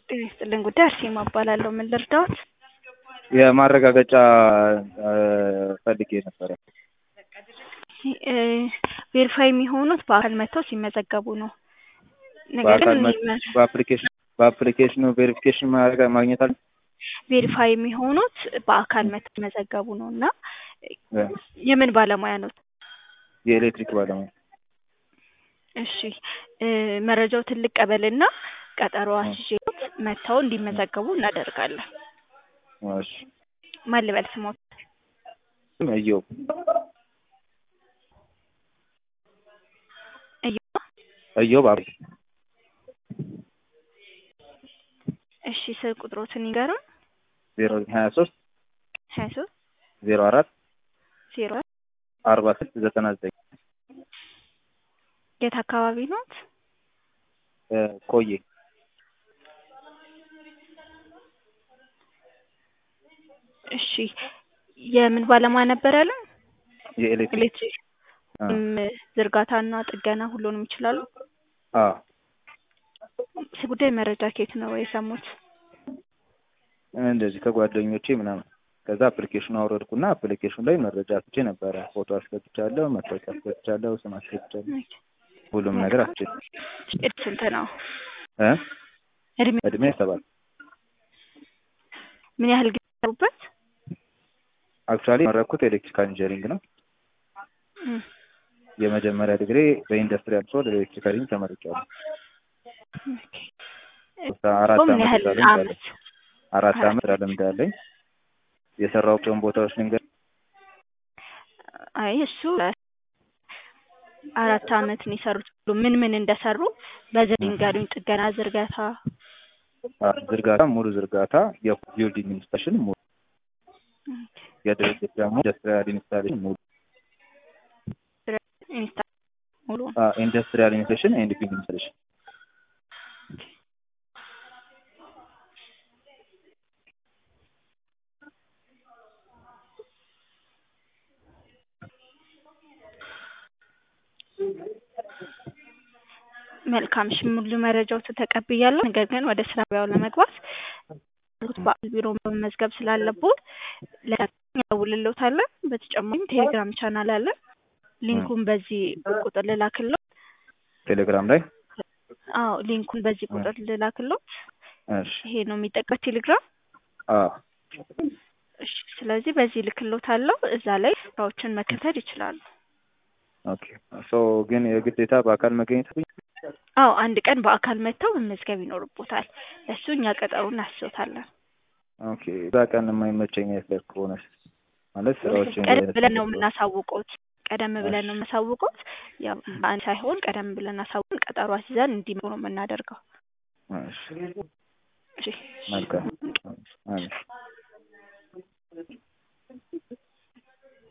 ጤና ይስጥልኝ ጉዳይ አርሴማ እባላለሁ። ምን ልርዳዎት? የማረጋገጫ ፈልጌ ነበረ። ቬሪፋይ የሚሆኑት በአካል መጥተው ሲመዘገቡ ነው። ነገር በአካል ግን መ- በአፕሊኬሽን በአፕሊኬሽኑ ቬሪፊኬሽን ማድረግ ማግኘት አለ ቬሪፋይ የሚሆኑት በአካል መጥተው ሲመዘገቡ ነው እና የምን ባለሙያ ነው? የኤሌክትሪክ ባለሙያ እሺ እ መረጃው ትልቅ ቀበልና ቀጠሮ አስይዤዎት መጥተው እንዲመዘገቡ እናደርጋለን። እሺ ማን ልበል ስሞት? እየው እዮብ እዮብ አብ እሺ ስልክ ቁጥሮትን ይንገሩን። ዜሮ ሀያ ሶስት ሀያ ሶስት ዜሮ አራት ዜሮ አርባ ስድስት ዘጠና ዘጠኝ የት አካባቢ ኖት? ቆየ እሺ የምን ባለሙያ ነበር ያለን? የኤሌክትሪክ ኤሌክትሪክ ወይም ዝርጋታና ጥገና ሁሉንም ይችላሉ? አዎ ስለ ጉዳይ መረጃ ከየት ነው የሰሙት? እንደዚህ ከጓደኞቼ ምናምን ከዛ አፕሊኬሽኑ አውረድኩና አፕሊኬሽኑ ላይ መረጃ አስቼ ነበረ። ፎቶ አስገብቻለሁ፣ መታወቂያ አስገብቻለሁ፣ ስም አስገብቻለሁ፣ ሁሉም ነገር አስቼ እድሜ ስንት ነው? እ እድሜ እድሜ ሰባት ምን ያህል ጊዜ ሰሩበት? አክቹዋሊ የመረኩት ኤሌክትሪካል ኢንጂነሪንግ ነው። እም፣ የመጀመሪያ ዲግሪ በኢንዱስትሪያል ሶል ኤሌክትሪካል ኢንጂነሪንግ ተመርቄያለሁ። አራት ምን አመት ያህል ስራ ልምድ አለኝ። አመት? አራት አመት ስራ ልምድ አለኝ። የሰራሁባቸውን ቦታዎች ልንገር አይ እሱ አራት አመት ነው የሰሩት። ምን ምን እንደሰሩ በዝርዝር ይንገሩኝ። ጥገና፣ ዝርጋታ። አ፣ ዝርጋታ ሙሉ ዝርጋታ፣ የቢልዲንግ ኢንስታሌሽን ሙሉ፣ የድርጅት ደግሞ ኢንዱስትሪያል ኢንስታሌሽን ሙሉ፣ ኢንስታ ሙሉ አ፣ ኢንዱስትሪያል ኢንስታሌሽን ኤንድ ቢልዲንግ ኢንስታሌሽን መልካም እሺ፣ ሙሉ መረጃዎችን ተቀብያለሁ። ነገር ግን ወደ ስራ ገበያው ለመግባት በአካል ቢሮ መመዝገብ ስላለብዎት እንደውልልዎታለን። በተጨማሪም ቴሌግራም ቻናል አለ። ሊንኩን በዚህ ቁጥር ልላክልዎት። ቴሌግራም ላይ አዎ ሊንኩን በዚህ ቁጥር ልላክልዎት። እሺ ይሄ ነው የሚጠቀም ቴሌግራም። አ እሺ፣ ስለዚህ በዚህ ልክልዎታለሁ። እዛ ላይ ስራዎችን መከተል ይችላሉ። ኦኬ ሶ ግን የግዴታ በአካል መገኘት አለብኝ? አዎ አንድ ቀን በአካል መጥተው መመዝገብ ይኖርቦታል። ለሱ እኛ ቀጠሮ እናስይዞታለን። ኦኬ እዛ ቀን የማይመቸኝ አይነት ከሆነ ማለት ስራዎችን ቀደም ብለን ነው የምናሳውቀውት። ቀደም ብለን ነው የምናሳውቀውት። ያው በአንድ ሳይሆን ቀደም ብለን አሳውቀን ቀጠሮ አስይዘን እንዲመጡ ነው የምናደርገው። እሺ እሺ መልካም አሜን